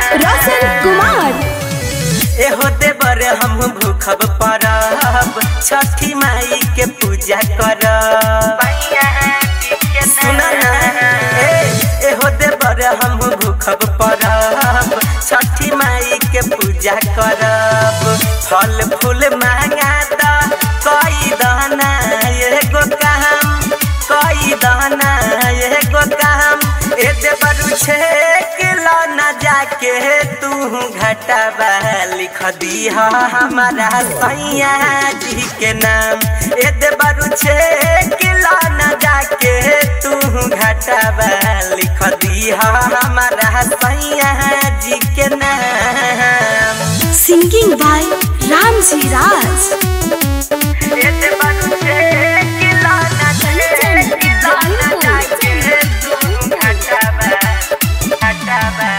रोशन कुमार एहो देवर हम भूखब परब छठी माई के पूजा करब सुना ना ए एहो देवर हम भूखब परब छठी माई के पूजा करब फल फूल मांगा द कई दाना एगो काम कई दाना एगो काम ए देवर छे किलो न जाके तू घटबा लिख दी हमारा सैया जी के नाम ए देवर छे किलो न जाके तू घटबा लिख दी हमारा सैया जी के नाम सिंगिंग बाय रामजी राज ए देवर छे किलो न जाके किलो न जाके तू घटबा घटबा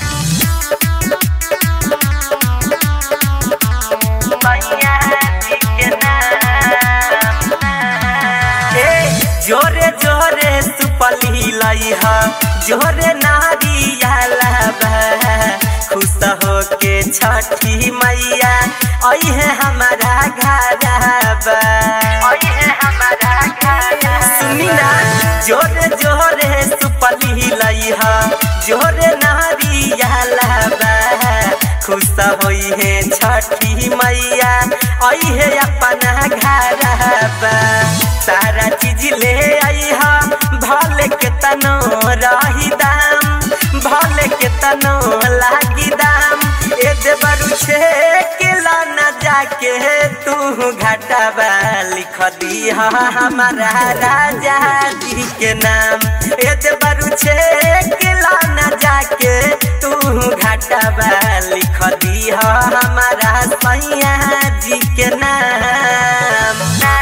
जोरे जोरे सुपली लइहा जोरे नारियाला खुश हो के छठी मैया अहे हमारा घरबा अहे हमारा घर सुनी ना जोरे जोरे सुपली लइहा जोरे नारियाला खुश होई है छठी मैया अहे अपना घरबा सारा चीज ले आई हा भले के तनो रही दाम भले के तनो लागी दाम ए देवरु छे किला न जाके तू घाटाबा लिख दी हमारा राजा जी के नाम ए देवरु छे किला न जाके तू घाटाबा लिख दी हमारा सैया जी के नाम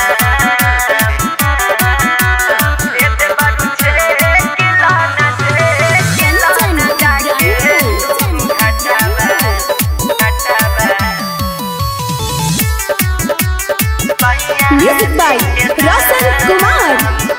म्यूजिक बाय रोशन कुमार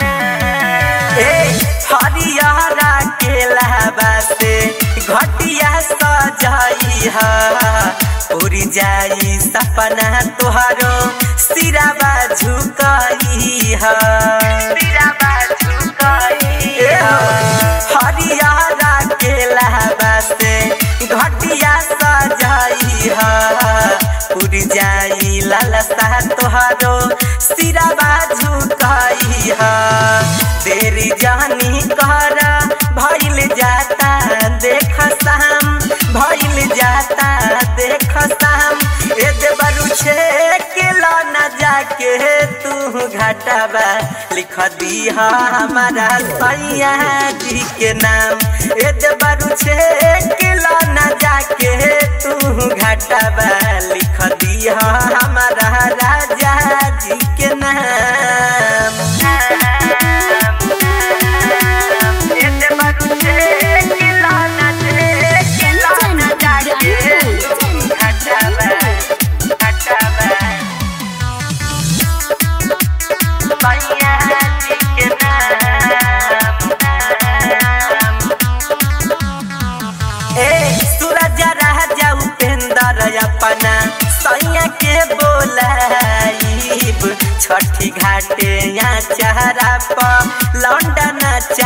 हरियारा के लहबासे घटिया सजाई हा उड़ी जाई सपना तुहारो सिराबा झुकाई हा सिराबा झुकाई हरियारा के लहबासे घटिया सजाई हा उड़ जाई लालसा तुहारो सिराबा झुकाई हा देरी जानी कर भइल जाता देख शाम भइल जाता देख शाम ए देवरु छे किलो न जाके तू घाटाबा लिख दी हमारा सैया जी के नाम ए देवरु छे किलो न जाके तू घाटाबा लिख दी हमारा राजा जी के नाम अपना सैया के बोलाइब छठी घाटे या चारा पर लौंडा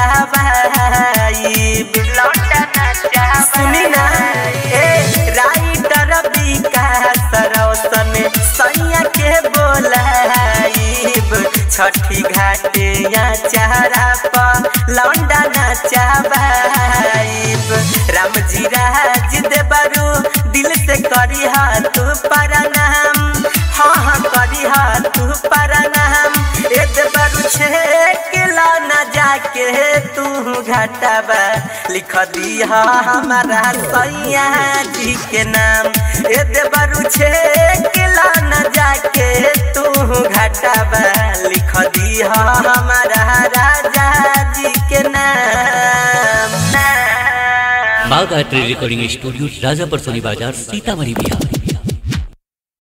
नचाबाइब लौंडा सुनी ना ए राइटर विकास रौशन सैया के बोलाइब छठी घाटे या चारा पर लौंडा नचाबाइब रामजी राज देवरू दिल से करी तू परनाम हाँ हाँ करी तू परनाम ए देवरू छे किला न जाके तू घाटाबा लिख दी हमारा सैया जी के नाम ए देवरू छे किला न जाके तू घाटाबा लिख दी हमारा राजा जी के नाम Bagh art recording studio Rajapur Soni बाजार सीतामढ़ी बिहार